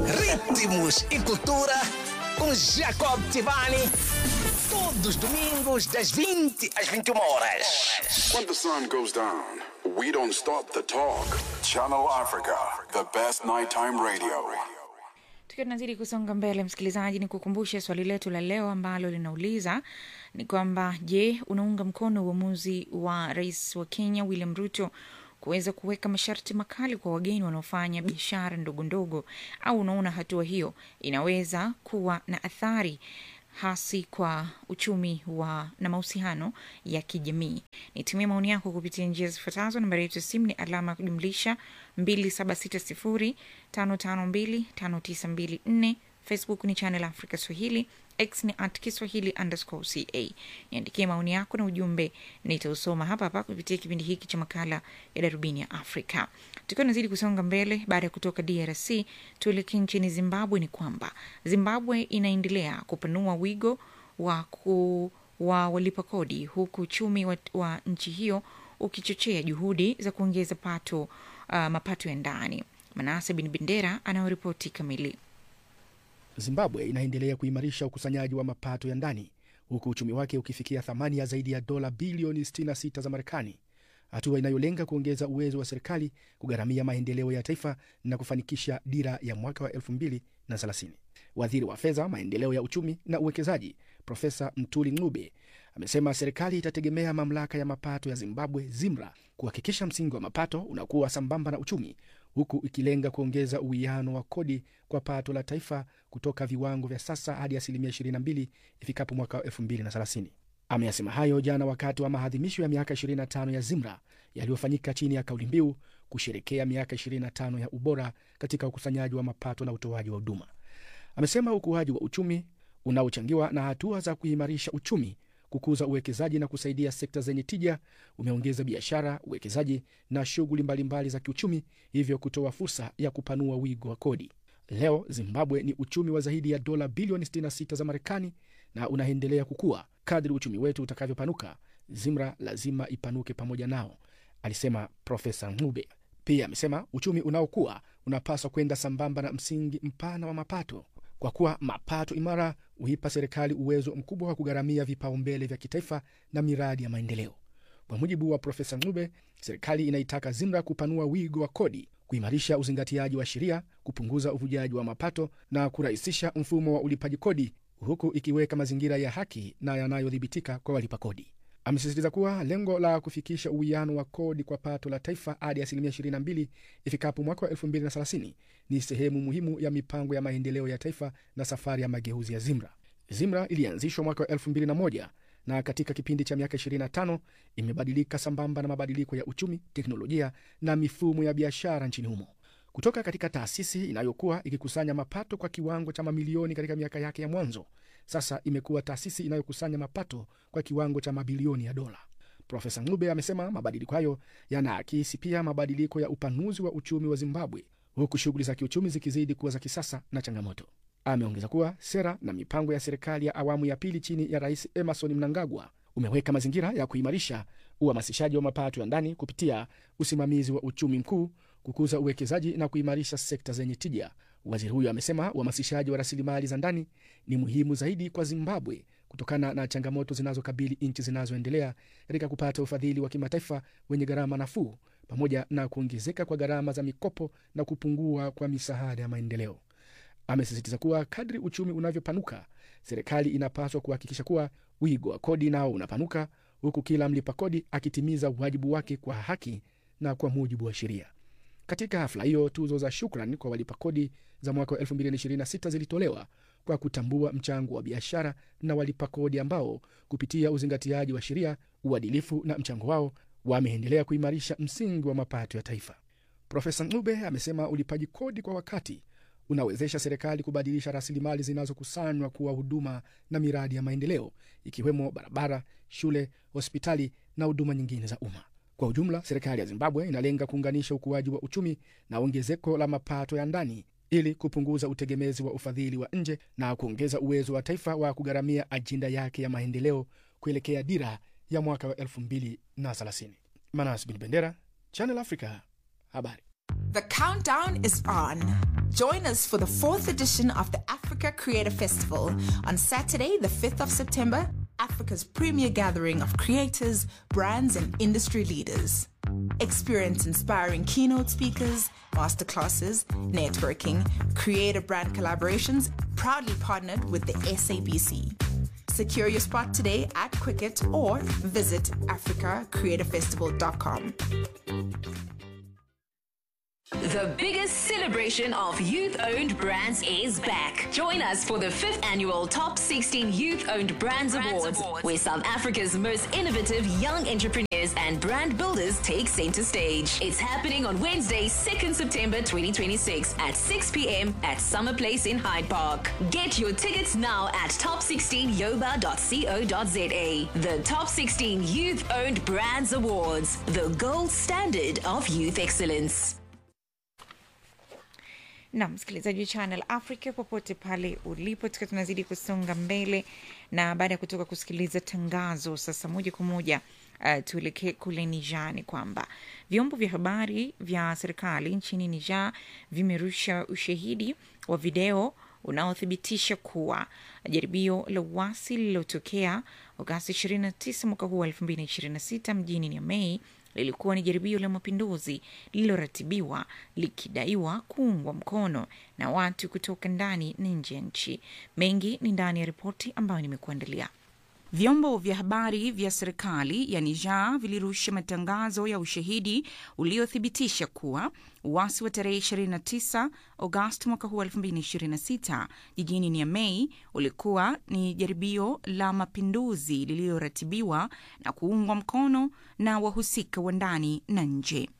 ritmos e cultura com Jacob Tivani. Todos os domingos, das 20 às 21 horas. When the sun goes down, we don't stop the talk. Channel Africa, the best nighttime radio. tukiwa tunazidi kusonga mbele msikilizaji ni kukumbushe swali letu la leo ambalo linauliza ni kwamba je unaunga mkono uamuzi wa rais wa kenya william ruto kuweza kuweka masharti makali kwa wageni wanaofanya biashara ndogo ndogo au unaona hatua hiyo inaweza kuwa na athari hasi kwa uchumi wa na mahusiano ya kijamii nitumie maoni yako kupitia njia zifuatazo nambari yetu ya simu ni alama ya kujumlisha 276055259254 facebook ni channel africa swahili x ni at kiswahili underscore ca niandikie maoni yako na ujumbe nitausoma hapa hapa kupitia kipindi hiki cha makala ya darubini ya afrika tukiwa nazidi kusonga mbele baada ya kutoka drc tuelekee nchini zimbabwe ni kwamba zimbabwe inaendelea kupanua wigo wa ku wa walipa kodi huku uchumi wa, wa nchi hiyo ukichochea juhudi za kuongeza pato uh, mapato ya ndani manase bin bendera anayoripoti kamili Zimbabwe inaendelea kuimarisha ukusanyaji wa mapato ya ndani huku uchumi wake ukifikia thamani ya zaidi ya dola bilioni 66 za Marekani, hatua inayolenga kuongeza uwezo wa serikali kugharamia maendeleo ya taifa na kufanikisha dira ya mwaka wa 2030. Waziri wa fedha, maendeleo ya uchumi na uwekezaji Profesa Mtuli Ng'ube amesema serikali itategemea mamlaka ya mapato ya Zimbabwe ZIMRA kuhakikisha msingi wa mapato unakuwa sambamba na uchumi huku ikilenga kuongeza uwiano wa kodi kwa pato la taifa kutoka viwango vya sasa hadi asilimia 22 ifikapo mwaka wa 2030. Ameyasema hayo jana wakati wa maadhimisho ya miaka 25 ya ZIMRA yaliyofanyika chini ya kauli mbiu kusherekea miaka 25 ya ubora katika ukusanyaji wa mapato na utoaji wa huduma. Amesema ukuaji wa uchumi unaochangiwa na hatua za kuimarisha uchumi kukuza uwekezaji na kusaidia sekta zenye tija umeongeza biashara, uwekezaji na shughuli mbalimbali za kiuchumi, hivyo kutoa fursa ya kupanua wigo wa kodi. Leo Zimbabwe ni uchumi wa zaidi ya dola bilioni 66 za Marekani na unaendelea kukua. Kadri uchumi wetu utakavyopanuka, ZIMRA lazima ipanuke pamoja nao, alisema Profesa Ng'ube. Pia amesema uchumi unaokuwa unapaswa kwenda sambamba na msingi mpana wa mapato kwa kuwa mapato imara huipa serikali uwezo mkubwa wa kugharamia vipaumbele vya kitaifa na miradi ya maendeleo. Kwa mujibu wa Profesa Ng'ube, serikali inaitaka ZIMRA kupanua wigo wa kodi, kuimarisha uzingatiaji wa sheria, kupunguza uvujaji wa mapato na kurahisisha mfumo wa ulipaji kodi, huku ikiweka mazingira ya haki na yanayodhibitika kwa walipa kodi. Amesisitiza kuwa lengo la kufikisha uwiano wa kodi kwa pato la taifa hadi asilimia 22 ifikapo mwaka wa 2030 ni sehemu muhimu ya mipango ya maendeleo ya taifa na safari ya mageuzi ya ZIMRA. ZIMRA ilianzishwa mwaka wa 2001 na katika kipindi cha miaka 25 imebadilika sambamba na mabadiliko ya uchumi, teknolojia na mifumo ya biashara nchini humo. Kutoka katika taasisi inayokuwa ikikusanya mapato kwa kiwango cha mamilioni katika miaka yake ya mwanzo, sasa imekuwa taasisi inayokusanya mapato kwa kiwango cha mabilioni ya dola. Profesa Ng'ube amesema mabadiliko hayo yanaakisi pia mabadiliko ya upanuzi wa uchumi wa Zimbabwe, huku shughuli za kiuchumi zikizidi kuwa za kisasa na changamoto. Ameongeza kuwa sera na mipango ya serikali ya awamu ya pili chini ya Rais Emerson Mnangagwa umeweka mazingira ya kuimarisha uhamasishaji wa mapato ya ndani kupitia usimamizi wa uchumi mkuu, kukuza uwekezaji na kuimarisha sekta zenye tija. Waziri huyo amesema uhamasishaji wa rasilimali za ndani ni muhimu zaidi kwa Zimbabwe kutokana na changamoto zinazokabili nchi zinazoendelea katika kupata ufadhili wa kimataifa wenye gharama nafuu, pamoja na kuongezeka kwa gharama za mikopo na kupungua kwa misaada ya maendeleo. Amesisitiza kuwa kadri uchumi unavyopanuka, serikali inapaswa kuhakikisha kuwa wigo wa kodi nao unapanuka, huku kila mlipa kodi akitimiza wajibu wake kwa haki na kwa mujibu wa sheria. Katika hafla hiyo, tuzo za shukran kwa walipa kodi za mwaka wa 2026 zilitolewa kwa kutambua mchango wa biashara na walipa kodi ambao kupitia uzingatiaji wa sheria, uadilifu na mchango wao wameendelea kuimarisha msingi wa mapato ya taifa. Profesa Ng'ube amesema ulipaji kodi kwa wakati unawezesha serikali kubadilisha rasilimali zinazokusanywa kuwa huduma na miradi ya maendeleo ikiwemo barabara, shule, hospitali na huduma nyingine za umma. Kwa ujumla, serikali ya Zimbabwe inalenga kuunganisha ukuaji wa uchumi na ongezeko la mapato ya ndani ili kupunguza utegemezi wa ufadhili wa nje na kuongeza uwezo wa taifa wa kugharamia ajenda yake ya maendeleo kuelekea dira ya mwaka wa 2030. Manas Bin Bendera, Channel Africa, habari. The countdown is on. Join us for the fourth edition of the Africa Creator Festival on Saturday, the 5th of September, Africa's premier gathering of creators, brands, and industry leaders. Experience inspiring keynote speakers, masterclasses, networking, creator brand collaborations, proudly partnered with the SABC. Secure your spot today at Quicket or visit africacreatorfestival.com. The biggest celebration of youth owned brands is back. Join us for the fifth annual Top 16 Youth Owned Brands, Awards, where South Africa's most innovative young entrepreneurs and brand builders take center stage. It's happening on Wednesday, 2nd September 2026 at 6 p.m. at Summer Place in Hyde Park. Get your tickets now at top16yoba.co.za. The Top 16 Youth Owned Brands Awards, the gold standard of youth excellence. na msikilizaji wa channel africa popote pale ulipo tukiwa tunazidi kusonga mbele na baada ya kutoka kusikiliza tangazo sasa moja kwa moja uh, tuelekee kule niger ni kwamba vyombo vya habari vya serikali nchini niger vimerusha ushahidi wa video unaothibitisha kuwa jaribio la uasi lililotokea Agosti 29 mwaka huu wa 2026 mjini Niamey lilikuwa ni jaribio la mapinduzi lililoratibiwa likidaiwa kuungwa mkono na watu kutoka ndani na nje ya nchi. Mengi ni ndani ya ripoti ambayo nimekuandalia. Vyombo vya habari vya serikali ya Niger vilirusha matangazo ya ushahidi uliothibitisha kuwa uasi wa tarehe 29 Agosti mwaka huu 2026 jijini Niamey ulikuwa ni jaribio la mapinduzi lililoratibiwa na kuungwa mkono na wahusika wa ndani na nje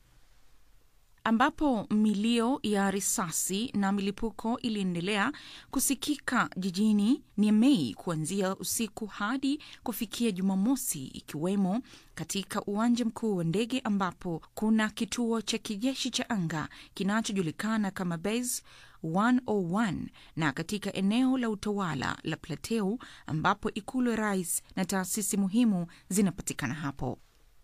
ambapo milio ya risasi na milipuko iliendelea kusikika jijini Niamey kuanzia usiku hadi kufikia Jumamosi, ikiwemo katika uwanja mkuu wa ndege ambapo kuna kituo cha kijeshi cha anga kinachojulikana kama Base 101 na katika eneo la utawala la Plateau ambapo ikulu ya rais na taasisi muhimu zinapatikana hapo.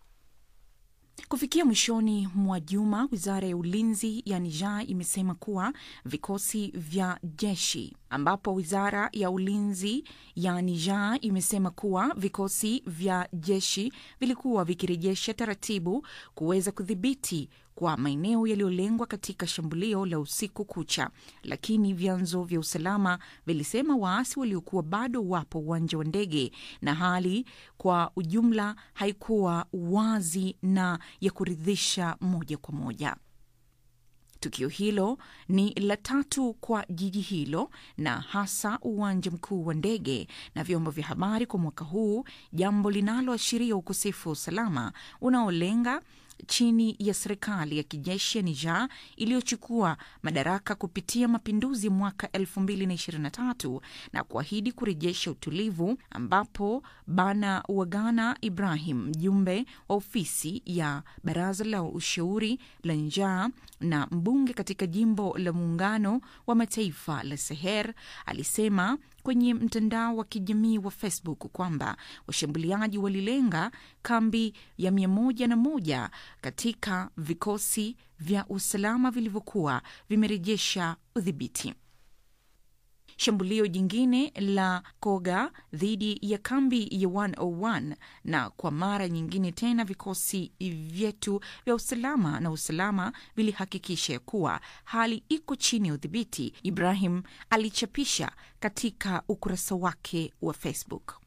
Kufikia mwishoni mwa juma, wizara ya ulinzi ya Niger imesema kuwa vikosi vya jeshi, ambapo wizara ya ulinzi ya Niger imesema kuwa vikosi vya jeshi vilikuwa vikirejesha taratibu kuweza kudhibiti kwa maeneo yaliyolengwa katika shambulio la usiku kucha, lakini vyanzo vya usalama vilisema waasi waliokuwa bado wapo uwanja wa ndege na hali kwa ujumla haikuwa wazi na ya kuridhisha moja kwa moja. Tukio hilo ni la tatu kwa jiji hilo na hasa uwanja mkuu wa ndege na vyombo vya habari kwa mwaka huu, jambo linaloashiria ukosefu wa usalama unaolenga chini ya serikali ya kijeshi ya Niger iliyochukua madaraka kupitia mapinduzi mwaka 2023 na kuahidi kurejesha utulivu, ambapo Bana Wagana Ibrahim, mjumbe wa ofisi ya baraza la ushauri la Niger na mbunge katika jimbo la muungano wa mataifa la Seher, alisema kwenye mtandao wa kijamii wa Facebook kwamba washambuliaji walilenga kambi ya mia moja na moja katika vikosi vya usalama vilivyokuwa vimerejesha udhibiti. Shambulio jingine la Koga dhidi ya kambi ya 101 na kwa mara nyingine tena vikosi vyetu vya usalama na usalama vilihakikisha ya kuwa hali iko chini ya udhibiti, Ibrahim alichapisha katika ukurasa wake wa Facebook.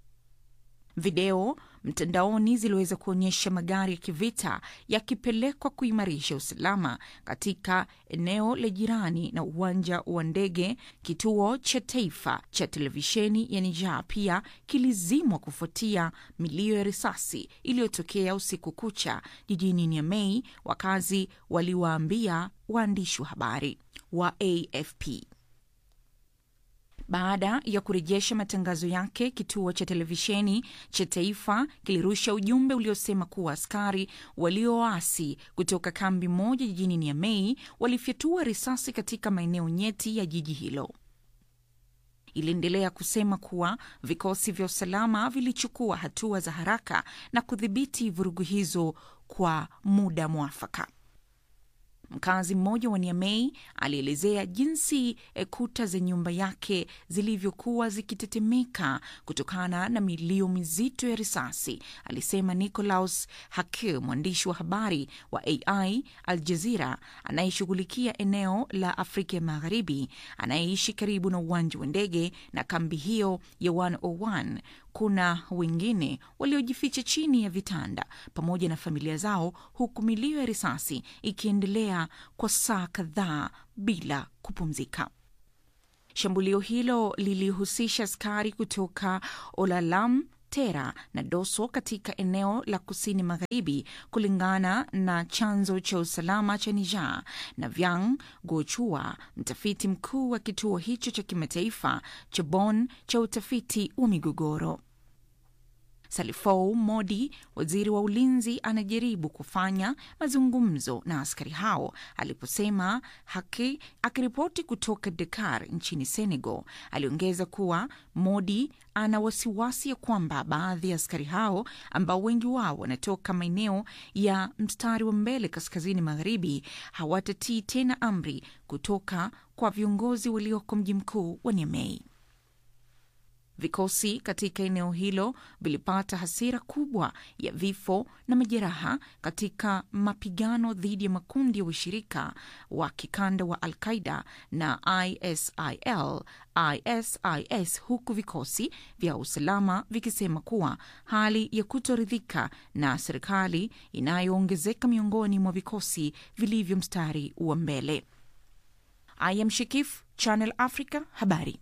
Video mtandaoni ziliweza kuonyesha magari ya kivita yakipelekwa kuimarisha usalama katika eneo la jirani na uwanja wa ndege. Kituo cha taifa cha televisheni ya Niger pia kilizimwa kufuatia milio ya risasi iliyotokea usiku kucha jijini Niamey, wakazi waliwaambia waandishi wa habari wa AFP. Baada ya kurejesha matangazo yake, kituo cha televisheni cha taifa kilirusha ujumbe uliosema kuwa askari walioasi kutoka kambi moja jijini Niamey walifyatua risasi katika maeneo nyeti ya jiji hilo. Iliendelea kusema kuwa vikosi vya usalama vilichukua hatua za haraka na kudhibiti vurugu hizo kwa muda mwafaka. Mkazi mmoja wa Niamey alielezea jinsi eh, kuta za nyumba yake zilivyokuwa zikitetemeka kutokana na milio mizito ya risasi, alisema Nicolaus Hakil, mwandishi wa habari wa AI Al Jazeera anayeshughulikia eneo la Afrika ya Magharibi, anayeishi karibu na uwanja wa ndege na kambi hiyo ya 101 kuna wengine waliojificha chini ya vitanda pamoja na familia zao, huku milio ya risasi ikiendelea kwa saa kadhaa bila kupumzika. Shambulio hilo lilihusisha askari kutoka Olalam Tera na Doso katika eneo la kusini magharibi, kulingana na chanzo cha usalama cha Niger. Na Vyang Gochua, mtafiti mkuu wa kituo hicho cha kimataifa cha Bonn cha utafiti wa migogoro. Salifou Modi, waziri wa ulinzi, anajaribu kufanya mazungumzo na askari hao, aliposema haki. Akiripoti kutoka Dakar nchini Senegal, aliongeza kuwa Modi ana wasiwasi ya kwamba baadhi ya askari hao ambao wengi wao wanatoka maeneo ya mstari wa mbele kaskazini magharibi hawatatii tena amri kutoka kwa viongozi walioko mji mkuu wa Niamey. Vikosi katika eneo hilo vilipata hasira kubwa ya vifo na majeraha katika mapigano dhidi ya makundi ya ushirika wa kikanda wa Al Qaida na ISIL ISIS, huku vikosi vya usalama vikisema kuwa hali ya kutoridhika na serikali inayoongezeka miongoni mwa vikosi vilivyo mstari wa mbele. I am Shikif, Channel Africa, habari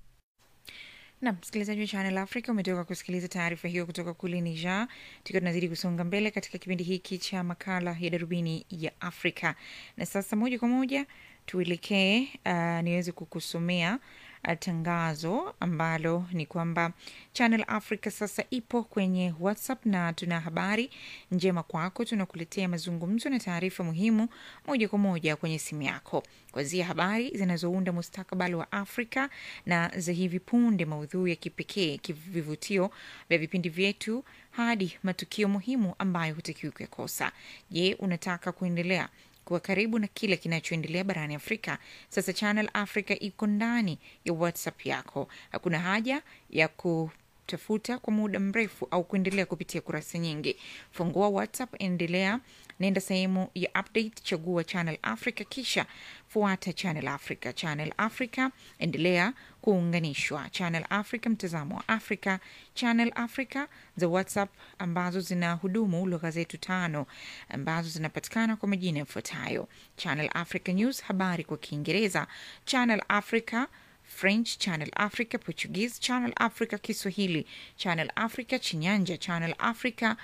na msikilizaji wa Channel Africa umetoka kusikiliza taarifa hiyo kutoka kule Niger. Tukiwa tunazidi kusonga mbele katika kipindi hiki cha makala ya darubini ya Afrika, na sasa moja kwa moja tuelekee, uh, niweze kukusomea uh, tangazo ambalo ni kwamba Channel Africa sasa ipo kwenye WhatsApp na tuna habari njema kwako. Tunakuletea mazungumzo na taarifa muhimu moja kwa moja kwenye simu yako, kuanzia habari zinazounda mustakabali wa Afrika na za hivi punde, maudhui ya kipekee, vivutio vya vipindi vyetu, hadi matukio muhimu ambayo hutakiwi kuyakosa. Je, unataka kuendelea kuwa karibu na kile kinachoendelea barani Afrika. Sasa Channel Africa iko ndani ya WhatsApp yako. Hakuna haja ya kutafuta kwa muda mrefu au kuendelea kupitia kurasa nyingi. Fungua WhatsApp, endelea nenda sehemu ya update, chagua Channel Africa, kisha fuata Channel Africa. Channel Africa, endelea kuunganishwa. Channel Africa, mtazamo wa Afrika. Channel Africa za WhatsApp ambazo zina hudumu lugha zetu tano ambazo zinapatikana kwa majina yafuatayo: Channel Africa News, habari kwa Kiingereza; Channel Africa French, Channel Africa Portuguese, Channel Africa Kiswahili, Channel Africa Chinyanja, Channel Africa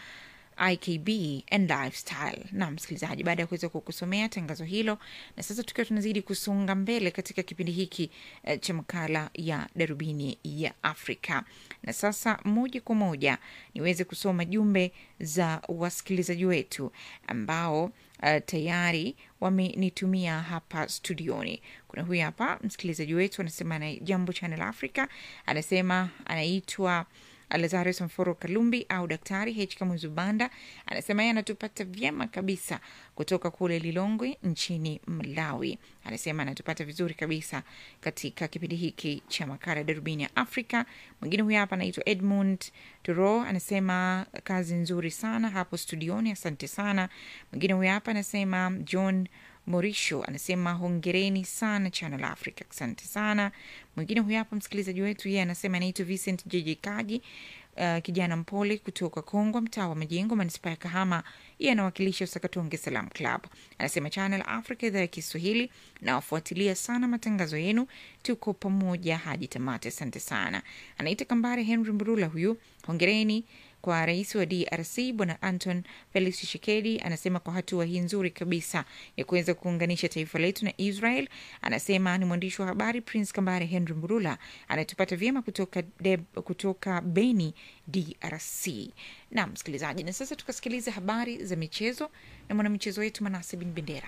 IKB and lifestyle. Na msikilizaji, baada ya kuweza kukusomea tangazo hilo, na sasa tukiwa tunazidi kusonga mbele katika kipindi hiki eh, cha makala ya darubini ya Afrika, na sasa moja kwa moja niweze kusoma jumbe za wasikilizaji wetu ambao uh, tayari wamenitumia hapa studioni. Kuna huyu hapa msikilizaji wetu anasema na jambo Channel Africa, anasema anaitwa Lazarus Mforo Kalumbi au Daktari H Kamuzubanda anasema yeye anatupata vyema kabisa kutoka kule Lilongwe nchini Malawi. Anasema anatupata vizuri kabisa katika kipindi hiki cha makala darubini ya Afrika. Mwingine huyu hapa anaitwa Edmund Turo anasema kazi nzuri sana hapo studioni, asante sana. Mwingine huyu hapa anasema John Morisho anasema hongereni sana Channel Africa, asante sana. Mwingine huyu hapa msikilizaji wetu yeye anasema anaitwa Vincent JJ Kaji, uh, kijana mpole kutoka Kongwa, mtaa wa Majengo, manispaa ya Kahama. Yeye anawakilisha Usakatonge Salam Club. Anasema Channel Africa, idhaa ya Kiswahili, nawafuatilia sana matangazo yenu, tuko pamoja hadi tamati. Asante sana. Anaita Kambare Henry Mburula huyu, hongereni kwa rais wa DRC Bwana Anton Felix Tshisekedi. Anasema kwa hatua hii nzuri kabisa ya kuweza kuunganisha taifa letu na Israel. Anasema ni mwandishi wa habari Prince Kambare Henry Mburula anatupata vyema kutoka, Deb, kutoka Beni DRC. Na msikilizaji, na sasa tukasikiliza habari za michezo na mwanamichezo wetu Manase Bin Bendera.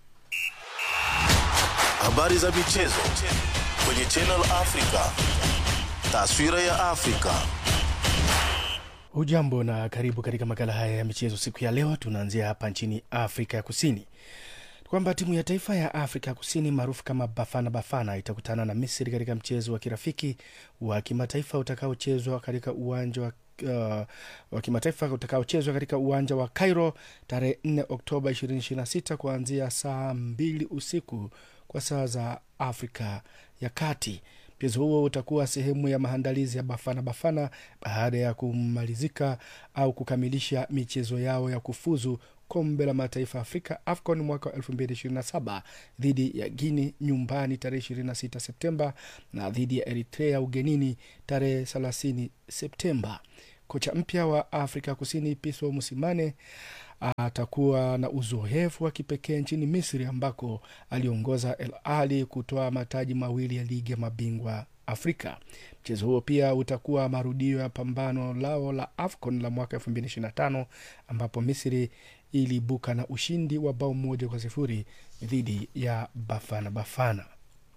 Habari za michezo kwenye Channel Africa. Taswira ya Afrika. Hujambo na karibu katika makala haya ya michezo siku ya leo. Tunaanzia hapa nchini Afrika ya Kusini. kwamba timu ya taifa ya Afrika Kusini maarufu kama Bafana Bafana itakutana na Misri katika mchezo wa kirafiki wa kimataifa utakaochezwa katika uwanja wa Uh, wa kimataifa utakaochezwa katika uwanja wa Cairo tarehe 4 Oktoba 2026 kuanzia saa mbili usiku kwa saa za Afrika ya Kati. Mchezo huo utakuwa sehemu ya maandalizi ya Bafana Bafana baada ya kumalizika au kukamilisha michezo yao ya kufuzu kombe la mataifa Afrika AFCON mwaka wa 2027 dhidi ya Guini nyumbani tarehe 26 Septemba na dhidi ya Eritrea ugenini tarehe 30 Septemba. Kocha mpya wa Afrika Kusini Pitso Mosimane atakuwa na uzoefu wa kipekee nchini Misri ambako aliongoza El Ahly kutoa mataji mawili ya ligi ya mabingwa Afrika. Mchezo huo pia utakuwa marudio ya pambano lao la AFCON la mwaka 2025 ambapo Misri iliibuka na ushindi wa bao moja kwa sifuri dhidi ya Bafana Bafana.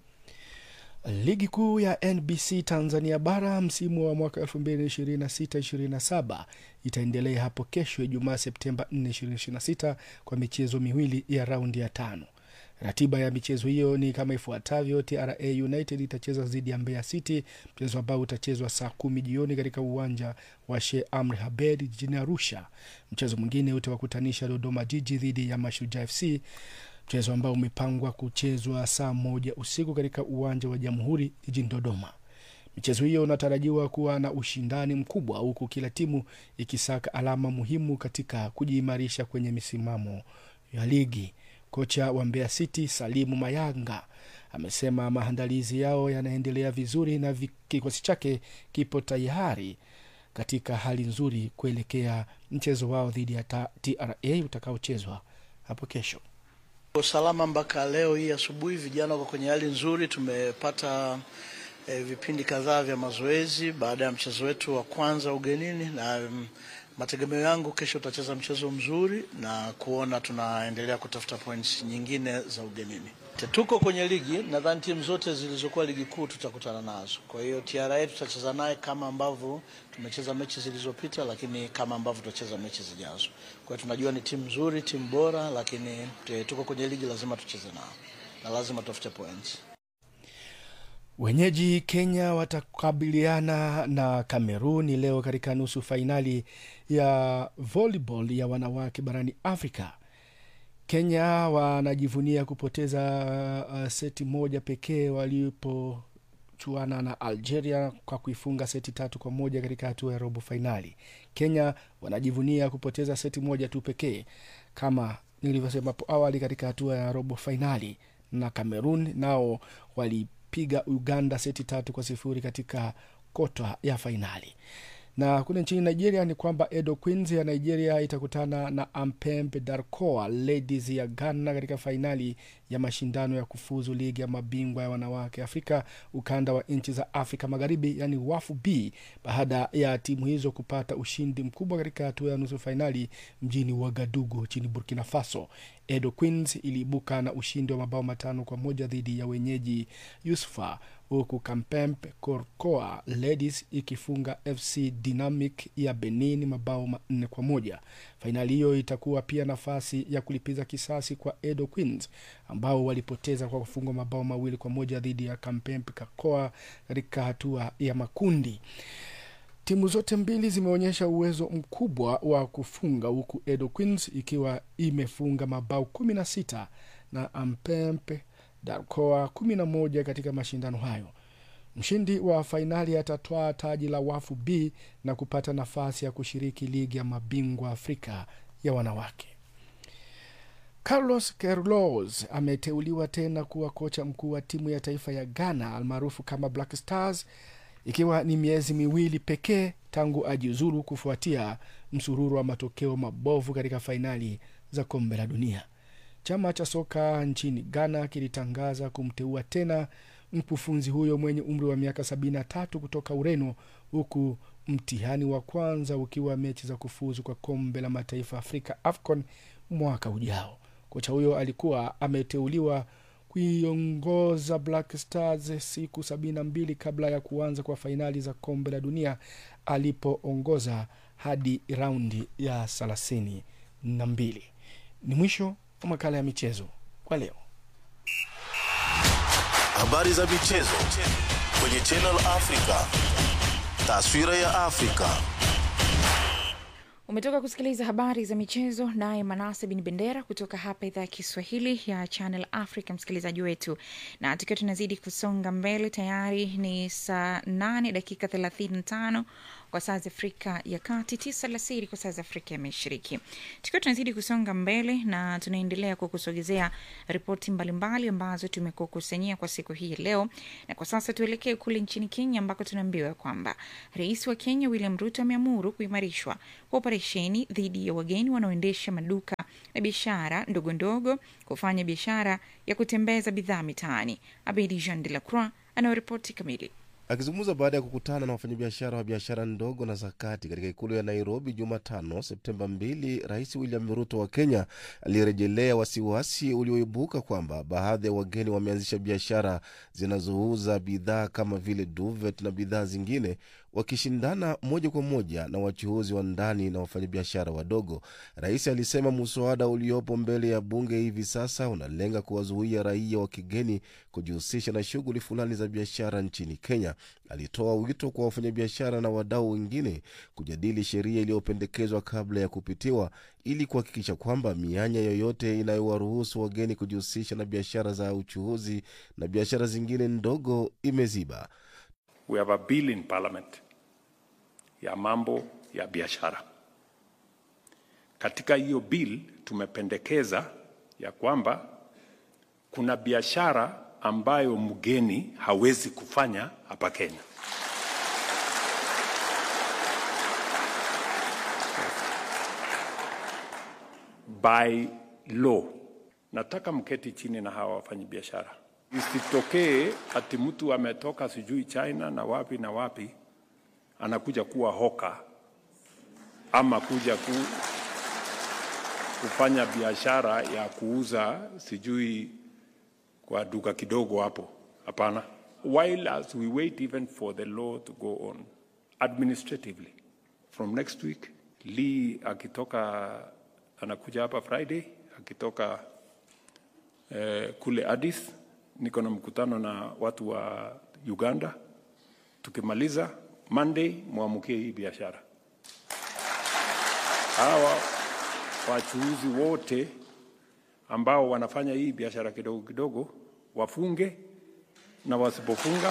Ligi kuu ya NBC Tanzania bara msimu wa mwaka 2026-27 itaendelea hapo kesho Ijumaa Septemba 4, 2026 kwa michezo miwili ya raundi ya tano. Ratiba ya michezo hiyo ni kama ifuatavyo: TRA United itacheza dhidi ya Mbeya City, mchezo ambao utachezwa saa kumi jioni katika uwanja wa Sheikh Amri Abeid jijini Arusha. Mchezo mwingine utawakutanisha Dodoma Jiji dhidi ya Mashujaa FC, mchezo ambao umepangwa kuchezwa saa moja usiku katika uwanja wa Jamhuri jijini Dodoma. Michezo hiyo unatarajiwa kuwa na ushindani mkubwa, huku kila timu ikisaka alama muhimu katika kujiimarisha kwenye misimamo ya ligi. Kocha wa Mbeya City Salimu Mayanga amesema maandalizi yao yanaendelea vizuri na kikosi chake kipo tayari katika hali nzuri kuelekea mchezo wao dhidi ya TRA utakaochezwa hapo kesho. Usalama mpaka leo hii asubuhi, vijana wako kwenye hali nzuri. Tumepata eh, vipindi kadhaa vya mazoezi baada ya mchezo wetu wa kwanza ugenini na um, mategemeo yangu kesho tutacheza mchezo mzuri na kuona tunaendelea kutafuta points nyingine za ugenini. Tuko kwenye ligi, nadhani timu zote zilizokuwa ligi kuu tutakutana nazo. Kwa hiyo TRA tutacheza naye kama ambavyo tumecheza mechi zilizopita, lakini kama ambavyo tutacheza mechi zijazo. Kwa hiyo tunajua ni timu nzuri, timu bora, lakini tuko kwenye ligi, lazima tucheze nao na lazima tutafute points. Wenyeji Kenya watakabiliana na Kameruni leo katika nusu fainali ya volleyball ya wanawake barani Afrika. Kenya wanajivunia kupoteza uh, seti moja pekee walipochuana na Algeria kwa kuifunga seti tatu kwa moja katika hatua ya robo fainali. Kenya wanajivunia kupoteza seti moja tu pekee kama nilivyosema hapo awali katika hatua ya robo fainali, na Cameroon nao walipiga Uganda seti tatu kwa sifuri katika kota ya fainali na kule nchini nigeria ni kwamba edo queens ya nigeria itakutana na ampembe darcoa ladies ya ghana katika fainali ya mashindano ya kufuzu ligi ya mabingwa ya wanawake afrika ukanda wa nchi za afrika magharibi yani wafu b baada ya timu hizo kupata ushindi mkubwa katika hatua ya nusu fainali mjini wagadugu nchini burkina faso edo queens iliibuka na ushindi wa mabao matano kwa moja dhidi ya wenyeji yusufa huku kampempe korkoa ladies ikifunga fc dynamic ya benin mabao manne kwa moja fainali hiyo itakuwa pia nafasi ya kulipiza kisasi kwa edo queens ambao walipoteza kwa kufungwa mabao mawili kwa moja dhidi ya kampempe kakoa katika hatua ya makundi timu zote mbili zimeonyesha uwezo mkubwa wa kufunga huku edo queens ikiwa imefunga mabao kumi na sita na ampempe darkoa kumi na moja katika mashindano hayo mshindi wa fainali atatwaa taji la wafu b na kupata nafasi ya kushiriki ligi ya mabingwa afrika ya wanawake carlos kerlos ameteuliwa tena kuwa kocha mkuu wa timu ya taifa ya ghana almaarufu kama black stars ikiwa ni miezi miwili pekee tangu ajiuzuru kufuatia msururu wa matokeo mabovu katika fainali za kombe la dunia chama cha soka nchini ghana kilitangaza kumteua tena mkufunzi huyo mwenye umri wa miaka 73 kutoka ureno huku mtihani wa kwanza ukiwa mechi za kufuzu kwa kombe la mataifa afrika afcon mwaka ujao kocha huyo alikuwa ameteuliwa kuiongoza black stars siku 72 kabla ya kuanza kwa fainali za kombe la dunia alipoongoza hadi raundi ya thelathini na mbili ni mwisho wa makala ya michezo kwa leo. Habari za michezo kwenye Channel Africa. Taswira ya Afrika. Umetoka kusikiliza habari za michezo naye Manase Bin Bendera kutoka hapa idhaa ya Kiswahili ya Channel Africa, msikilizaji wetu, na tukiwa tunazidi kusonga mbele, tayari ni saa nane dakika thelathini na tano kwa saa za Afrika ya Kati, tisa alasiri kwa saa za Afrika ya Mashariki. Tukiwa tunazidi kusonga mbele na tunaendelea kukusogezea ripoti mbalimbali ambazo tumekukusanyia kwa siku hii ya leo, na kwa sasa tuelekee kule nchini Kenya ambako tunaambiwa kwamba rais wa Kenya William Ruto ameamuru kuimarishwa kwa operesheni dhidi ya wageni wanaoendesha maduka na biashara ndogo ndogo kufanya biashara ya kutembeza bidhaa mitaani. Abedi Jean de la Croix anayoripoti kamili. Akizungumza baada ya kukutana na wafanyabiashara wa biashara ndogo na zakati katika ikulu ya Nairobi Jumatano Septemba 2, Rais William Ruto wa Kenya alirejelea wasiwasi ulioibuka kwamba baadhi ya wageni wameanzisha biashara zinazouza bidhaa kama vile duvet na bidhaa zingine wakishindana moja kwa moja na wachuuzi wa ndani na wafanyabiashara wadogo. Rais alisema muswada uliopo mbele ya bunge hivi sasa unalenga kuwazuia raia wa kigeni kujihusisha na shughuli fulani za biashara nchini Kenya. Alitoa wito kwa wafanyabiashara na wadau wengine kujadili sheria iliyopendekezwa kabla ya kupitiwa ili kuhakikisha kwamba mianya yoyote inayowaruhusu wageni kujihusisha na biashara za uchuuzi na biashara zingine ndogo imeziba. We have a bill in parliament ya mambo ya biashara. Katika hiyo bill tumependekeza ya kwamba kuna biashara ambayo mgeni hawezi kufanya hapa Kenya. By law, nataka mketi chini na hawa wafanyabiashara, isitokee ati mtu ametoka sijui China na wapi na wapi anakuja kuwa hoka ama kuja ku, kufanya biashara ya kuuza sijui kwa duka kidogo hapo. Hapana. While as we wait even for the law to go on administratively from next week, Lee akitoka anakuja hapa Friday, akitoka eh, kule Addis, niko na mkutano na watu wa Uganda. Tukimaliza Monday, mwamukie hii biashara. Hawa wachuuzi wote ambao wanafanya hii biashara kidogo kidogo wafunge, na wasipofunga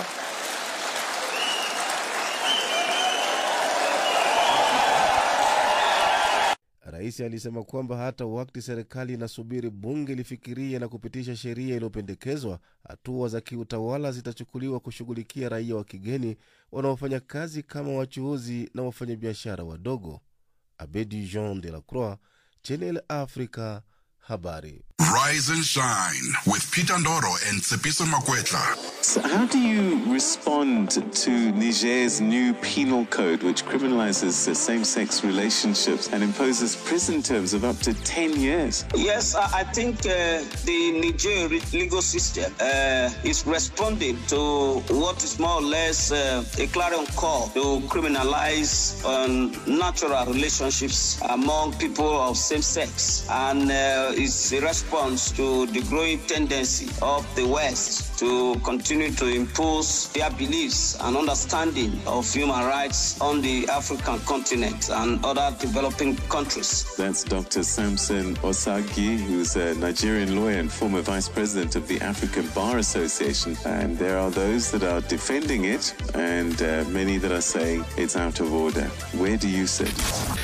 Rais alisema kwamba hata wakati serikali inasubiri bunge lifikirie na kupitisha sheria iliyopendekezwa, hatua za kiutawala zitachukuliwa kushughulikia raia wa kigeni wanaofanya kazi kama wachuuzi na wafanyabiashara wadogo. Abedi Jean de la Croix, Channel Africa, habari. Rise and shine with Peter Ndoro and Tsepiso Makwetla. So how do you respond to Niger's new penal code, which criminalizes uh, same sex relationships and imposes prison terms of up to 10 years? Yes, I I think uh, the Niger legal system uh, is responding to what is more or less uh, a clarion call to criminalize um, natural relationships among people of same sex. And uh, it's a response to the growing tendency of the West to continue to impose their beliefs and understanding of human rights on the African continent and other developing countries. That's Dr. Samson Osagi, who's a Nigerian lawyer and former vice president of the African Bar Association. And there are those that are defending it, and uh, many that are saying it's out of order. Where do you sit?